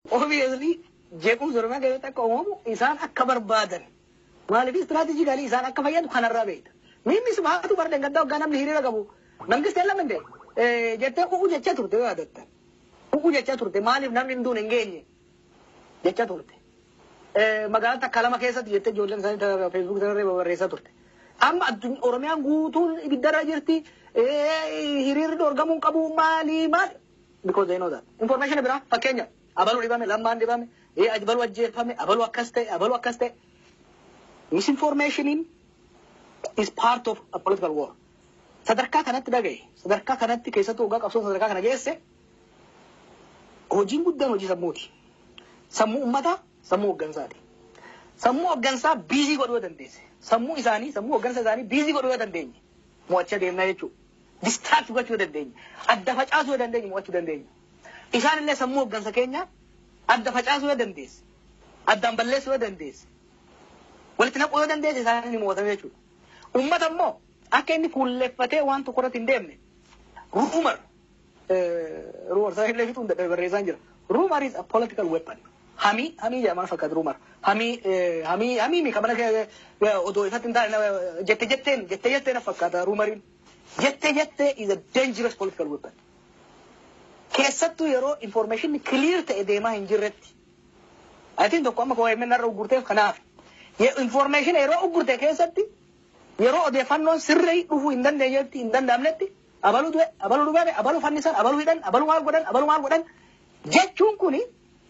obviously jeequmsa oromiyaa keessatti akka uumamu isaan akka barbaadan maaliif istiraatiijikaalii isaan akka fayyadu kanarraa beekta. Mimmi sumaatu barden gaddaa hoggaa namni hiriira qabu mangistee lamande jettee u'u jecha turte yoo yaadatta. U'u jecha turte maaliif namni hin duune hin geenye jecha turte. Magaalaa takka lama keessatti jettee ijoolleen isaanii feesbuuk sanarree barreessaa turte. Amma Oromiyaan guutuun ibiddarra jirti hiriirri dorgamuun qabu maali maali. Because they know that. Information biraa fakkeenya abaluu dhibame lammaan dhibame abaluu ajjeefame abaluu akkas ta'e abaluu akkas ta'e. Misinformationiin is part of a political war. Sadarkaa kanatti dhagaye sadarkaa kanatti keessattuu waggaa qabsoon sadarkaa kana geesse hojiin guddaan hojii sammuuti. Sammuu uummataa sammuu hooggansaati. Sammuu hooggansaa biizii godhuu dandeesse. Sammuu isaanii sammuu hooggansa isaanii biizii godhuu dandeenye. Mo'achaa deemnaa jechuudha. Distraakt gochuu dandeenya. Adda facaasuu dandeenya mo'achuu dandeenya. Isaan illee sammuu hooggansa keenya adda facaasuu dandeesse. Addaan balleessuu dandeesse. Walitti naquu yoo dandeesse isaan ni mo'atame jechuudha. Uummata immoo akka inni fuulleffatee waan tokko irratti hin deemne. Ruumar. Ruumar sana illee fixuun barreessaan jira. Ruumar is a political weapon. Hamii hamii jedhama fakkaatu ruumar. Hamii hamii hamii mi kabana odoo ifatti hin taane jette jetteen jette jetteen fakkaata ruumariin. Jette jette is a dangerous political weapon. Keessattuu yeroo information clear ta'e deemaa hin jirretti. Atiin tokko amma kawaa himannaa irra uggurteef kanaaf. Information yeroo uggurte keessatti yeroo odeeffannoon sirrii dhufuu hin dandeenyetti hin danda'amnetti abaluu du'e abaluu dhugame abaluu fannisan abaluu hidhan abaluu maal godhan abaluu maal godhan jechuun kuni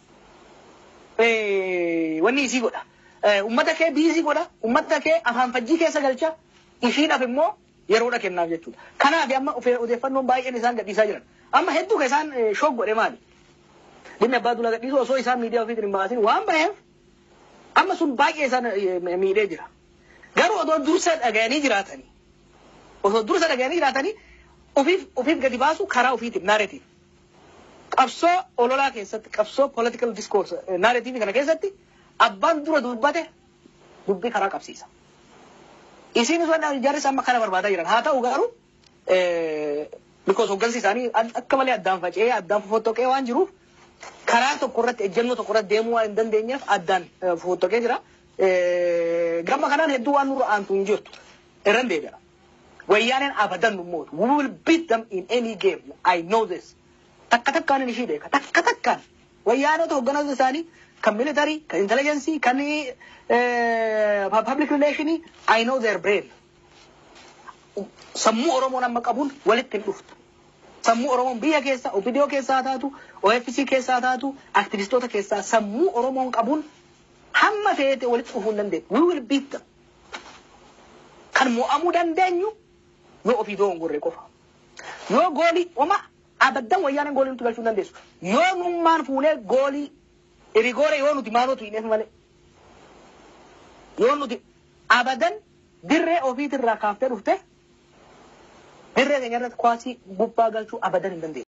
wanni isii godha. Ummata kee biizii godha ummata kee afaan fajjii keessa galcha ishiidhaaf immoo yeroodha kennaaf jechuudha. Kanaaf amma odeeffannoon baay'een isaan gadhiisaa jiran. Amma hedduu ka isaan shoog godhe maali? Dhimmi abbaa duula gadhiisu osoo isaan miidiyaa ofiitiin hin baasin waan baheef amma sun baay'ee isaan miidhee jira. Garuu odoo dursa dhagayanii jiraatanii osoo dursa dhagayanii jiraatanii ofiif ofiif gadi baasu karaa ofiitiin naareetiif. Qabsoo ololaa keessatti qabsoo political discourse naareetiif kana keessatti abbaan dura dubbate dubbii karaa qabsiisa. Isiin sun jarris amma kana barbaadaa jiran haa ta'u garuu because hoggansi isaanii akka malee addaan faca'ee addaan fofottoqee waan jiruuf karaa tokko irratti ejjennoo tokko irratti deemuu waan hin dandeenyeef addaan fofottoqee jira. Gama kanaan hedduu waan nurra aantu hin jirtu irran deebi'a. Wayyaaneen abadan nu mootu. We will beat them in any game. I know this. Takka takkaan ishii beeka. Takka takkaan. Wayyaanota hogganoota isaanii kan militarii, kan intelligensii, kan public relationii, I know their brain. Sammuu Oromoon amma qabuun walitti hin dhuftu. Sammuu Oromoon biyya keessa, OPDO keessaa taatu, OFC keessaa taatu, aktivistoota keessaa sammuu Oromoon qabuun hamma feete walitti dhufuu hin dandeenyu. We will beat them. Kan mo'amuu dandeenyu yoo ofii doo gorre qofa. Yoo goolii oma abaddan wayyaaneen goolii nuti galchuu dandeessu. Yoo nummaan fuunee goolii irigoore yoo nuti maalootu hin malee. Yoo nuti abadan dirree ofiitirraa kaaftee dhufte dirree keenya irratti kwaasii gubbaa galchuu abadan hin dandeenyu.